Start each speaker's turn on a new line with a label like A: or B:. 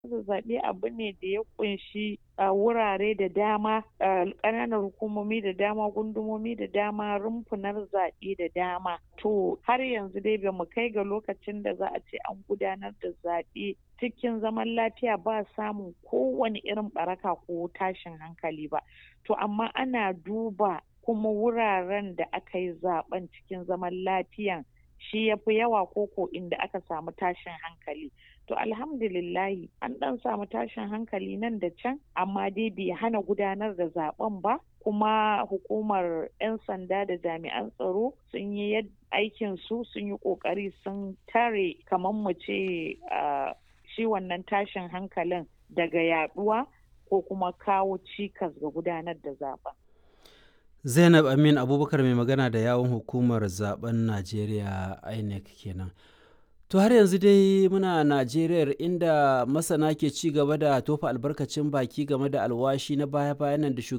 A: zaɓe abu ne da ya ƙunshi wurare da dama ƙananan hukumomi da dama gundumomi da dama rumfunar zaɓe da dama to har yanzu dai ba mu kai ga lokacin da za a ce an gudanar da zaɓe cikin zaman lafiya ba samun kowane irin ɓaraka ko tashin hankali ba to amma ana duba kuma wuraren da aka yi zaɓen cikin zaman lafiyan shi ya fi yawa koko inda aka samu tashin hankali to alhamdulillahi an ɗan samu tashin hankali nan da can amma dai bai hana gudanar da zaben ba kuma hukumar 'yan sanda da jami'an tsaro sun yi aikin su sun yi ƙoƙari sun tare kamar mu ce shi wannan tashin hankalin daga yaduwa ko kuma kawo cikas ga gudanar da zaben
B: zainab amin abubakar mai magana da yawon hukumar zaben najeriya inec kenan to har yanzu dai muna najeriya inda masana ke ci gaba da tofa albarkacin baki game da alwashi na baya-bayan nan da